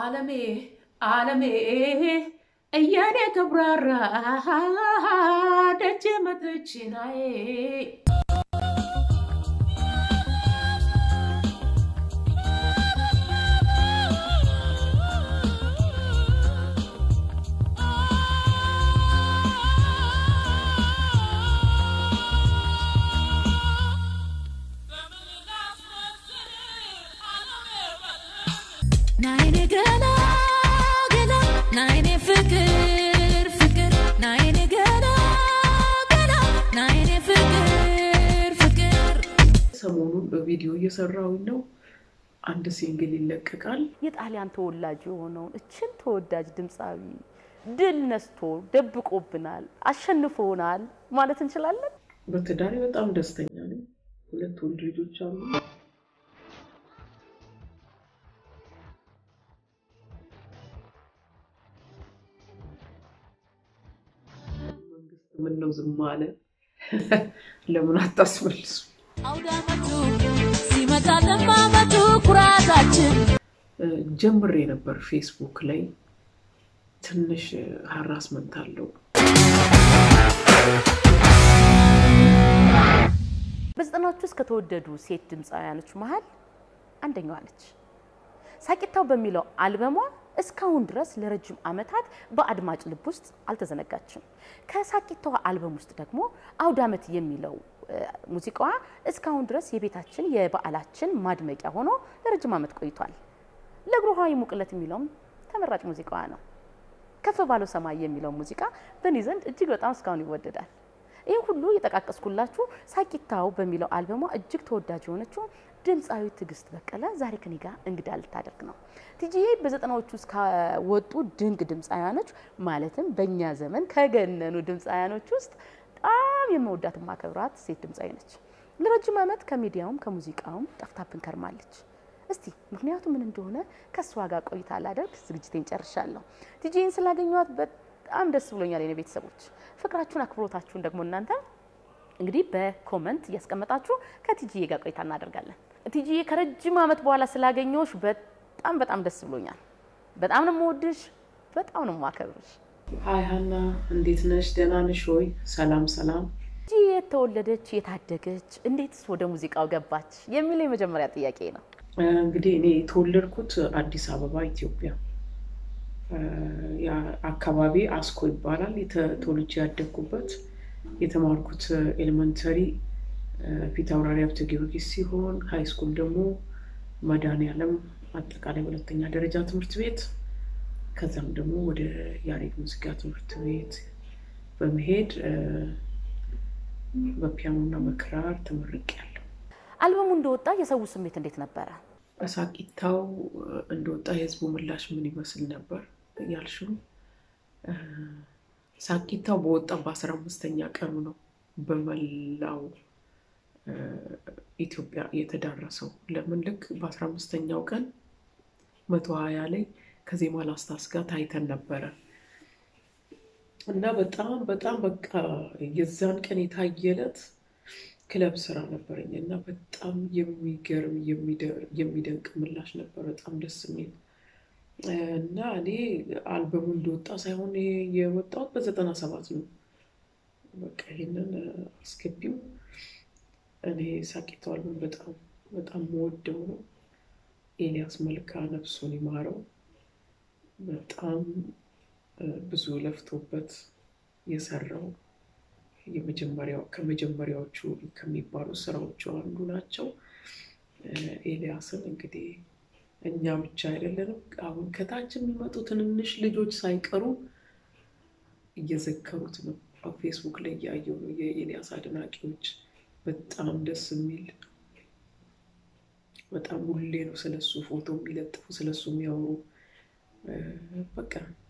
አለሜ አለሜ እያኔ ተብራራ ደጅ መጥችናዬ ናይኔ ገና ገና ናይኔ ፍቅር ፍቅር ናይኔ ገና ገና ናይኔ ፍቅር ፍቅር ሰሞኑን በቪዲዮ እየሰራሁኝ ነው። አንድ ሲንግል ይለቀቃል። የጣሊያን ተወላጅ የሆነውን እችን ተወዳጅ ድምፃዊ ድል ነስቶ ደብቆብናል፣ አሸንፎናል ማለት እንችላለን። በትዳሬ በጣም ደስተኛ ነኝ። ሁለት ወንድ ልጆች አሉ። መንግስት ምን ነው ዝም አለ? ለምን አታስመልሱ? አውደ ዓመቱ ሲመጣ ለማመቱ ኩራታችን ጀምሬ ነበር ፌስቡክ ላይ ትንሽ ሀራስመንት አለው። በዘጠናዎቹ ውስጥ ከተወደዱ ሴት ድምፃውያኖች መሀል አንደኛዋ ነች። ሳቂታው በሚለው አልበሟ እስካሁን ድረስ ለረጅም ዓመታት በአድማጭ ልብ ውስጥ አልተዘነጋችም። ከሳቂታዋ አልበም ውስጥ ደግሞ አውደ ዓመት የሚለው እ፣ ሙዚቃዋ እስካሁን ድረስ የቤታችን የበዓላችን ማድመቂያ ሆኖ ለረጅም ዓመት ቆይቷል። ለእግሩ ውሃ ይሙቅለት የሚለውም ተመራጭ ሙዚቃዋ ነው። ከፍ ባለው ሰማይ የሚለው ሙዚቃ በእኔ ዘንድ እጅግ በጣም እስካሁን ይወደዳል። ይህ ሁሉ የጠቃቀስኩላችሁ ሳቂታው በሚለው አልበሟ እጅግ ተወዳጅ የሆነችው ድምፃዊ ትዕግስት በቀለ ዛሬ ከኔ ጋር እንግዳ ልታደርግ ነው። ቲጂዬ በዘጠናዎቹ ውስጥ ከወጡ ድንቅ ድምፃውያኖች ማለትም በእኛ ዘመን ከገነኑ ድምፃውያኖች ውስጥ በጣም የመወዳት ማከብራት ሴት ድምፃዊ ነች። ለረጅም ዓመት ከሚዲያውም ከሙዚቃውም ጠፍታብን ከርማለች። እስቲ ምክንያቱ ምን እንደሆነ ከእሷ ጋር ቆይታ ላደርግ ዝግጅቴን ጨርሻለሁ። ቲጂን ስላገኘኋት በጣም ደስ ብሎኛል። የኔ ቤተሰቦች ፍቅራችሁን፣ አክብሮታችሁን ደግሞ እናንተ እንግዲህ በኮመንት እያስቀመጣችሁ ከቲጂዬ ጋር ቆይታ እናደርጋለን። ቲጂዬ ከረጅም ዓመት በኋላ ስላገኘሁሽ በጣም በጣም ደስ ብሎኛል። በጣም ነው የምወድሽ፣ በጣም ነው የማከብርሽ። ሀይ ሀና፣ እንዴት ነሽ? ደህና ነሽ ወይ? ሰላም ሰላም። ቲጂዬ የተወለደች የታደገች እንዴትስ ወደ ሙዚቃው ገባች የሚለው የመጀመሪያ ጥያቄ ነው። እንግዲህ እኔ የተወለድኩት አዲስ አበባ ኢትዮጵያ እ፣ ያ አካባቢ አስኮ ይባላል። የተ- ተወልጄ ያደግኩበት የተማርኩት ኤሌመንተሪ ፊት አውራሪ ሀብተ ጊዮርጊስ ሲሆን ሀይ ስኩል ደግሞ መድኃኔዓለም አጠቃላይ ሁለተኛ ደረጃ ትምህርት ቤት ከዛም ደግሞ ወደ ያሬድ ሙዚቃ ትምህርት ቤት በመሄድ እ፣ በፒያኖና በክራር ተመርቄያለሁ። አልበሙ እንደወጣ የሰው ስሜት እንዴት ነበረ? ሳቂታው እንደወጣ የህዝቡ ምላሽ ምን ይመስል ነበር ያልሽው? እ፣ ሳቂታው በወጣ በአስራ አምስተኛ ቀኑ ነው በመላው እ፣ ኢትዮጵያ የተዳረሰው። ለምን ልክ በአስራ አምስተኛው ቀን መቶ ሀያ ላይ ከዜማ ላስታስ ጋር ታይተን ነበረ እና በጣም በጣም በቃ የዛን ቀን የታየለት ክለብ ስራ ነበረኝ እና በጣም የሚገርም የሚደር- የሚደንቅ ምላሽ ነበር። በጣም ደስ የሚል እና እኔ አልበሙ እንደወጣ ሳይሆን ይሄ የወጣሁት በዘጠና ሰባት ነው። በቃ ይሄንን አስገቢው። እኔ ሳቂታው አልበም በጣም በጣም መወደው ነው። ኤልያስ መልካ ነፍሱን ይማረው። በጣም እ፣ ብዙ ለፍቶበት የሰራው የመጀመሪያው ከመጀመሪያዎቹ ከሚባሉ ስራዎቹ አንዱ ናቸው። እ፣ ኤልያስን እንግዲህ እኛ ብቻ አይደለንም፣ አሁን ከታች የሚመጡ ትንንሽ ልጆች ሳይቀሩ እየዘከሩት ነው። ፌስቡክ ላይ እያየው ነው። የኤልያስ አድናቂዎች በጣም ደስ የሚል በጣም ሁሌ ነው ስለሱ ፎቶ የሚለጥፉ ስለሱ የሚያወሩ እ፣ በቃ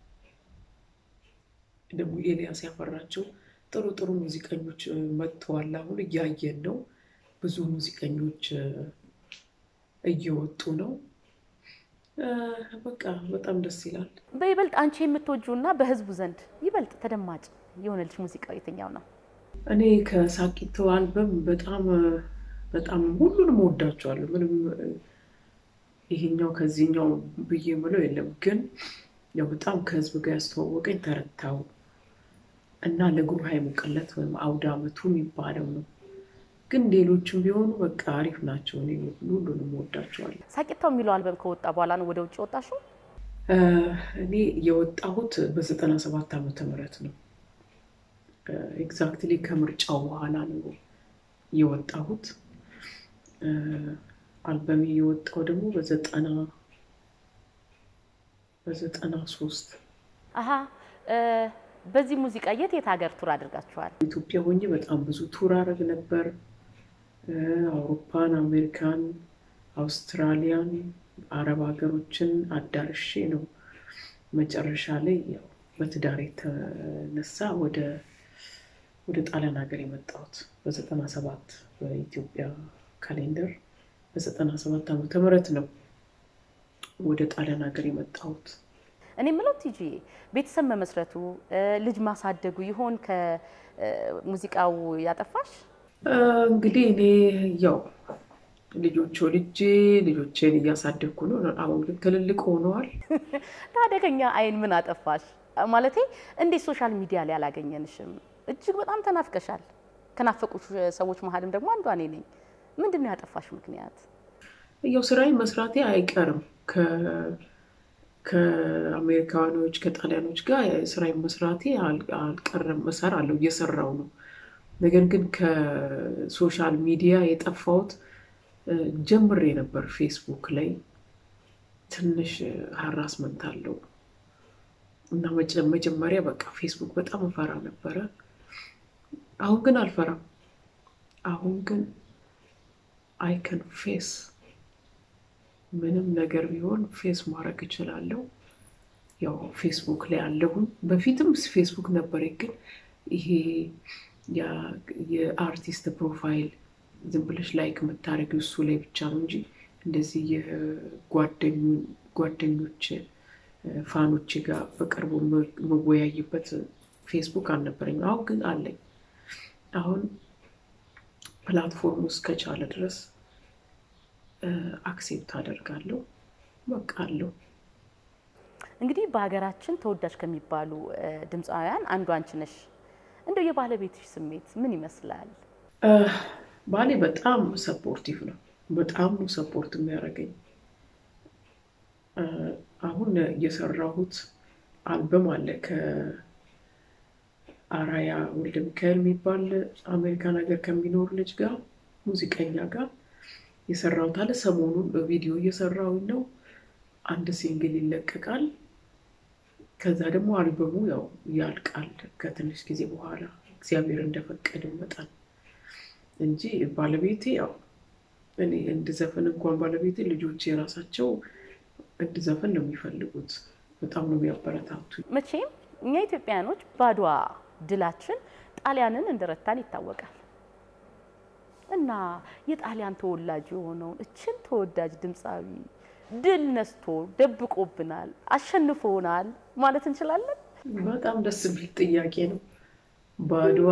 ደግሞ ኤልያስ ያፈራቸው ጥሩ ጥሩ ሙዚቀኞች እ፣ መጥተዋል። አሁን እያየን ነው። ብዙ ሙዚቀኞች እ፣ እየወጡ ነው። እ፣ በቃ በጣም ደስ ይላል። በይበልጥ አንቺ የምትወጂውና በህዝቡ ዘንድ ይበልጥ ተደማጭ የሆነልሽ ሙዚቃው የትኛው ነው? እኔ ከሳቂቶ አልበም በጣም እ፣ በጣም ሁሉንም ወዳቸዋለሁ። ምንም እ፣ ይሄኛው ከዚህኛው ብዬ የምለው የለም። ግን ያው በጣም ከህዝብ ጋር ያስተዋወቀኝ ተረታው እና ለጉባኤ ሙቀለት ወይም አውደ ዓመቱ የሚባለው ነው። ግን ሌሎችም ቢሆኑ በቃ አሪፍ ናቸው። እኔ ሁሉንም ወዳቸዋለሁ። ሳቂታው የሚለው አልበም ከወጣ በኋላ ነው ወደ ውጭ ወጣሽው? እኔ የወጣሁት በዘጠና ሰባት ዓመተ ምህረት ነው። ኤግዛክትሊ ከምርጫው በኋላ ነው የወጣሁት። አልበሜ የወጣው ደግሞ በዘጠና በዘጠና ሶስት አሀ በዚህ ሙዚቃ የት የት ሀገር ቱር አድርጋችኋል? ኢትዮጵያ ሆኜ በጣም ብዙ ቱር አረግ ነበር። አውሮፓን፣ አሜሪካን፣ አውስትራሊያን፣ አረብ ሀገሮችን አዳርሼ ነው መጨረሻ ላይ ያው በትዳር የተነሳ ወደ ወደ ጣሊያን ሀገር የመጣሁት በዘጠና ሰባት በኢትዮጵያ ካሌንደር በዘጠና ሰባት ዓመተ ምህረት ነው ወደ ጣሊያን ሀገር የመጣሁት። እኔ የምለው ቲጂ ቤተሰብ መመስረቱ ልጅ ማሳደጉ ይሆን ከሙዚቃው ያጠፋሽ? እንግዲህ እኔ ያው ልጆች ወልጄ ልጆቼን እያሳደግኩ ነው። አሁን ግን ትልልቅ ሆነዋል። ታዲያ ከኛ አይን ምን አጠፋሽ? ማለቴ እንዴት ሶሻል ሚዲያ ላይ አላገኘንሽም? እጅግ በጣም ተናፍቀሻል። ከናፈቁሽ ሰዎች መሀልም ደግሞ አንዷ እኔ ነኝ። ምንድን ነው ያጠፋሽ ምክንያት? ያው ስራዬን መስራቴ አይቀርም ከአሜሪካኖች ከጣሊያኖች ጋር ስራዬን መስራቴ አልቀርም። እሰራለሁ፣ እየሰራው ነው። ነገር ግን ከሶሻል ሚዲያ የጠፋሁት ጀምሬ ነበር። ፌስቡክ ላይ ትንሽ ሀራስመንት አለው እና መጀመሪያ በቃ ፌስቡክ በጣም እፈራ ነበረ። አሁን ግን አልፈራም። አሁን ግን አይከን ፌስ ምንም ነገር ቢሆን ፌስ ማድረግ እችላለሁ። ያው ፌስቡክ ላይ አለሁን። በፊትም ፌስቡክ ነበረ፣ ግን ይሄ የአርቲስት ፕሮፋይል ዝም ብለሽ ላይክ የምታደርጊው እሱ ላይ ብቻ ነው እንጂ እንደዚህ የጓደኞች ፋኖች ጋር በቅርቡ መወያይበት ፌስቡክ አልነበረኝም። አሁን ግን አለኝ። አሁን ፕላትፎርሙ እስከቻለ ድረስ አክሴፕት አደርጋለሁ። በቃ አለው። እንግዲህ በሀገራችን ተወዳጅ ከሚባሉ ድምፃውያን አንዱ አንቺ ነሽ። እንደው የባለቤትሽ ስሜት ምን ይመስላል? ባሌ በጣም ሰፖርቲቭ ነው። በጣም ነው ሰፖርት የሚያደርገኝ። አሁን የሰራሁት አልበም አለ ከአራያ ወልደ ሚካኤል የሚባል አሜሪካን ሀገር ከሚኖር ልጅ ጋር ሙዚቀኛ ጋር የሰራሁት አለ። ሰሞኑን በቪዲዮ እየሰራሁኝ ነው። አንድ ሲንግል ይለቀቃል። ከዛ ደግሞ አልበሙ ያው ያልቃል ከትንሽ ጊዜ በኋላ እግዚአብሔር እንደፈቀደ መጠን እንጂ ባለቤቴ ያው እኔ እንድዘፍን እንኳን ባለቤቴ ልጆች የራሳቸው እንድዘፍን ነው የሚፈልጉት። በጣም ነው የሚያበረታቱ። መቼም እኛ ኢትዮጵያውያኖች በአድዋ ድላችን ጣሊያንን እንደረታን ይታወቃል። እና የጣሊያን ተወላጅ የሆነውን እችን ተወዳጅ ድምፃዊ ድል ነስቶ ደብቆብናል፣ አሸንፎናል ማለት እንችላለን። በጣም ደስ የሚል ጥያቄ ነው። በአድዋ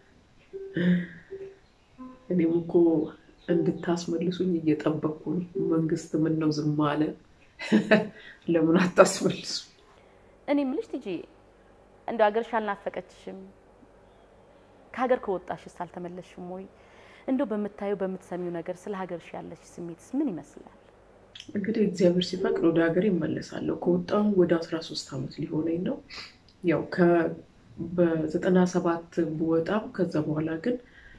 እኔም እኮ እንድታስመልሱኝ እየጠበቅኩ ነው። መንግስት ምን ነው ዝም አለ? ለምን አታስመልሱ? እኔ የምልሽ ቲጂ እንደው ሀገርሽ አልናፈቀችሽም? ከሀገር ከወጣሽስ አልተመለስሽም ወይ? እንደው በምታየው በምትሰሚው ነገር ስለ ሀገርሽ ያለሽ ስሜትስ ምን ይመስላል? እንግዲህ እግዚአብሔር ሲፈቅድ ወደ ሀገር ይመለሳለሁ። ከወጣሁ ወደ አስራ ሶስት ዓመት ሊሆነኝ ነው። ያው በዘጠና ሰባት ብወጣም ከዛ በኋላ ግን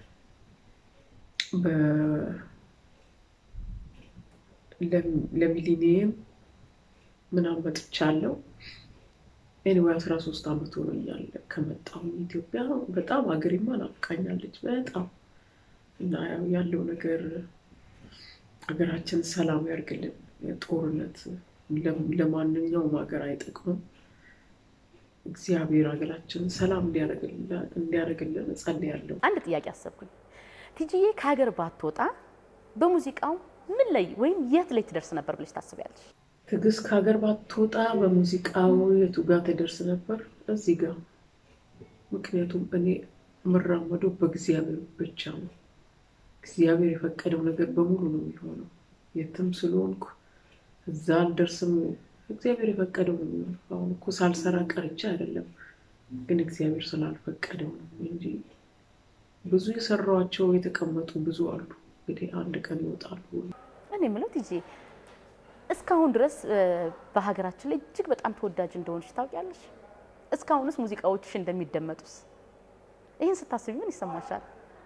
ለሚሊኒየም ምናምን መጥቻለሁ። ኤኒዌይ አስራ ሶስት ዓመት ሆኖኛል ከመጣሁ ኢትዮጵያ። በጣም ሀገሬማ ናፍቃኛለች በጣም እና ያለው ነገር ሀገራችን ሰላም ያርግልን። ጦርነት ለማንኛውም ሀገር አይጠቅምም። እግዚአብሔር ሀገራችንን ሰላም እንዲያደርግልን እጸልያለሁ። አንድ ጥያቄ አሰብኩኝ። ቲጂዬ ከሀገር ባትወጣ በሙዚቃው ምን ላይ ወይም የት ላይ ትደርስ ነበር ብለሽ ታስቢያለሽ? ትዕግስት ከሀገር ባትወጣ በሙዚቃው የቱ ጋር ትደርስ ነበር? እዚህ ጋር። ምክንያቱም እኔ የምራመደው በእግዚአብሔር ብቻ ነው። እግዚአብሔር የፈቀደው ነገር በሙሉ ነው የሚሆነው። የትም ስለሆንኩ እዛ አልደርስም። እግዚአብሔር የፈቀደው ነው የሚሆነው። አሁን እኮ ሳልሰራ ቀርቼ አይደለም፣ ግን እግዚአብሔር ስላልፈቀደው ነው እንጂ ብዙ የሰራኋቸው የተቀመጡ ብዙ አሉ። እንግዲህ አንድ ቀን ይወጣሉ። እኔ የምለው ቲጂ እስካሁን ድረስ እ፣ በሀገራችን ላይ እጅግ በጣም ተወዳጅ እንደሆንሽ ታውቂያለሽ? እስካሁንስ ሙዚቃዎችሽ እንደሚደመጡስ ይህን ስታስቢ ምን ይሰማሻል?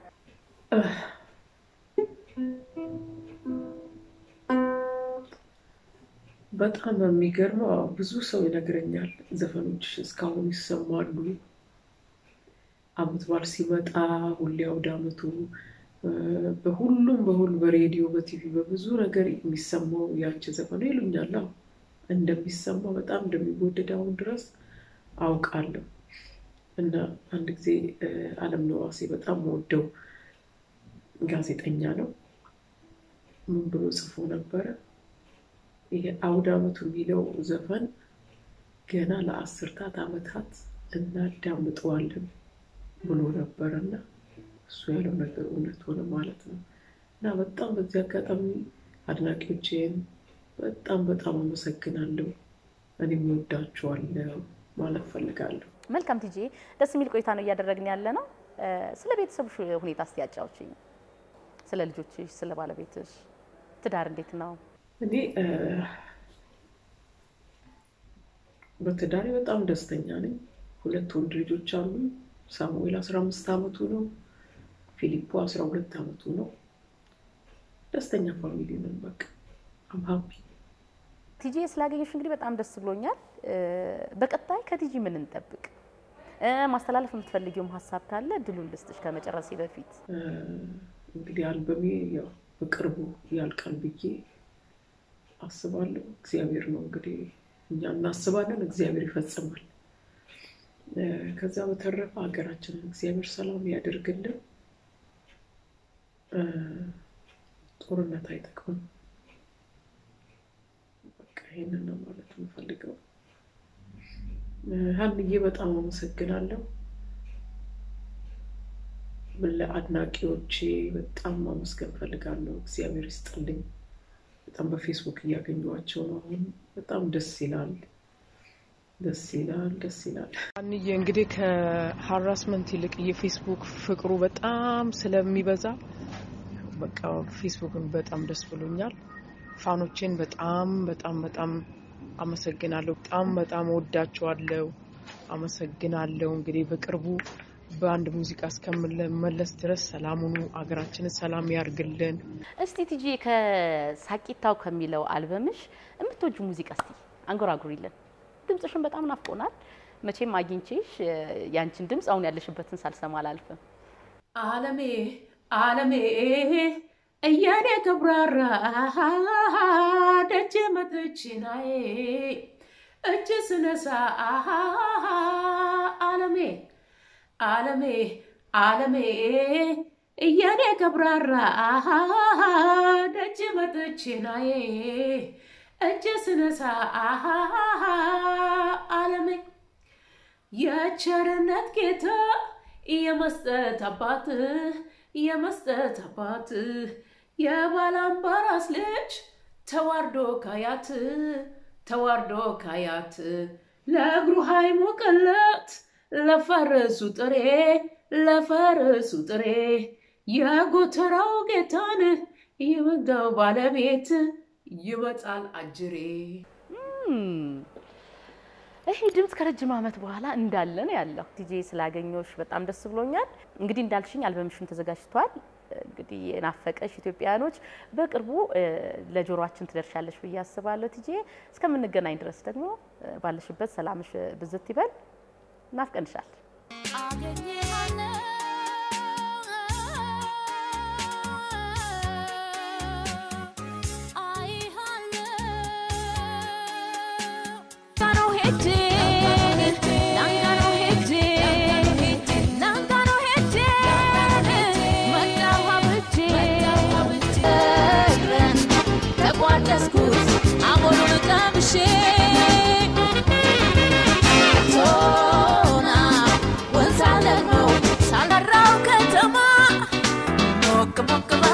በጣም የሚገርመው አዎ፣ ብዙ ሰው ይነግረኛል። ዘፈኖችሽ እስካሁን ይሰማሉ። አመት በዓል ሲመጣ ሁሌ አውደ አመቱ እ፣ በሁሉም በሁሉ በሬዲዮ በቲቪ በብዙ ነገር የሚሰማው ያንቺ ዘፈን ነው ይሉኛል። አዎ፣ እንደሚሰማ በጣም እንደሚወደድ አሁን ድረስ አውቃለሁ። እና አንድ ጊዜ እ፣ አለም ነዋሴ በጣም ወደው ጋዜጠኛ ነው። ምን ብሎ ጽፎ ነበረ? ይሄ አውደ አመቱ የሚለው ዘፈን ገና ለአስርታት ዓመታት እናዳምጠዋለን ብሎ ነበረ እና እሱ ያለው ነገር እውነት ሆነ ማለት ነው። እና በጣም በዚህ አጋጣሚ አድናቂዎቼን በጣም በጣም አመሰግናለሁ። እኔም ወዳችኋለሁ ማለት ፈልጋለሁ። መልካም ቲጂ፣ ደስ የሚል ቆይታ ነው እያደረግን ያለ ነው። እ፣ ስለ ቤተሰብሽ ሁኔታ እስቲ ያጫውችኝ። ስለ ልጆችሽ፣ ስለ ባለቤትሽ፣ ትዳር እንዴት ነው? እኔ እ፣ በትዳሬ በጣም ደስተኛ ነኝ። ሁለት ወንድ ልጆች አሉ። ሳሙኤል አስራ አምስት ዓመቱ ነው። ፊሊፖ አስራ ሁለት ዓመቱ ነው። ደስተኛ ፋሚሊ ነን። በቃ አም ሀፒ። ቲጂ ስላገኘሽ እንግዲህ በጣም ደስ ብሎኛል። እ፣ በቀጣይ ከቲጂ ምን እንጠብቅ? እ፣ ማስተላለፍ የምትፈልጊውም ሀሳብ ካለ ድሉን ልስጥሽ ከመጨረሴ በፊት። እ፣ እንግዲህ አልበሜ ያው በቅርቡ ያልቃል ብዬ አስባለሁ። እግዚአብሔር ነው እንግዲህ እኛ እናስባለን፣ እግዚአብሔር ይፈጽማል። እ፣ ከዛ በተረፈ ሀገራችንን እግዚአብሔር ሰላም ያደርግልን። እ፣ ጦርነት አይጠቅምም። በቃ ይህንን ነው ማለት የምፈልገው። እ፣ ሀንዬ በጣም አመሰግናለሁ። ለአድናቂዎቼ በጣም ማመስገን ፈልጋለሁ። እግዚአብሔር ይስጥልኝ። በጣም በፌስቡክ እያገኘኋቸው ነው አሁን። በጣም ደስ ይላል፣ ደስ ይላል፣ ደስ ይላል። አንዬ እንግዲህ ከሀራስመንት ይልቅ የፌስቡክ ፍቅሩ በጣም ስለሚበዛ በቃ ፌስቡክን በጣም ደስ ብሎኛል። ፋኖቼን በጣም በጣም በጣም አመሰግናለሁ። በጣም በጣም ወዳቸዋለሁ። አመሰግናለሁ። እንግዲህ በቅርቡ በአንድ ሙዚቃ እስከምንመለስ ድረስ ሰላም ሁኑ። አገራችንን ሰላም ያርግልን። እስቲ ቲጂ ከሳቂታው ከሚለው አልበምሽ የምትወጁ ሙዚቃ እስቲ አንጎራጉሪልን። ድምፅሽን በጣም ናፍቆናል። መቼም አግኝቼሽ እ፣ ያንቺን ድምፅ አሁን ያለሽበትን ሳልሰማ አላልፍም። አለሜ አለሜ እያኔ ከብራራ ደጅ መጥችናዬ እጅ ስነሳ አለሜ አለሜ አለሜ እያኔ ከብራራ ደጅ መጥችናዬ እጅ ስነሳ አለሜ የቸርነት ጌታ የመስጠት አባት የመስጠት አባት የባላምባራስ ልጅ ተዋርዶ ካያት ተዋርዶ ካያት ለእግሩ ሃይሞቅለት ለፈረሱ ጥሬ ለፈረሱ ጥሬ የጎተራው ጌታን የመጋው ባለቤት ይመጣል አጅሬ። እም፣ ይሄ ድምፅ ከረጅም ዓመት በኋላ እንዳለ ነው ያለው። ቲጂ ስላገኘሁሽ በጣም ደስ ብሎኛል። እንግዲህ እንዳልሽኝ አልበምሽም ተዘጋጅቷል። እንግዲህ የናፈቀሽ ኢትዮጵያውያኖች በቅርቡ እ፣ ለጆሮአችን ትደርሻለሽ ብዬ አስባለሁ። ቲጂ እስከምንገናኝ ድረስ ደግሞ እ፣ ባለሽበት ሰላምሽ ብዝት ይበል። ናፍቀንሻል። Come on, come on.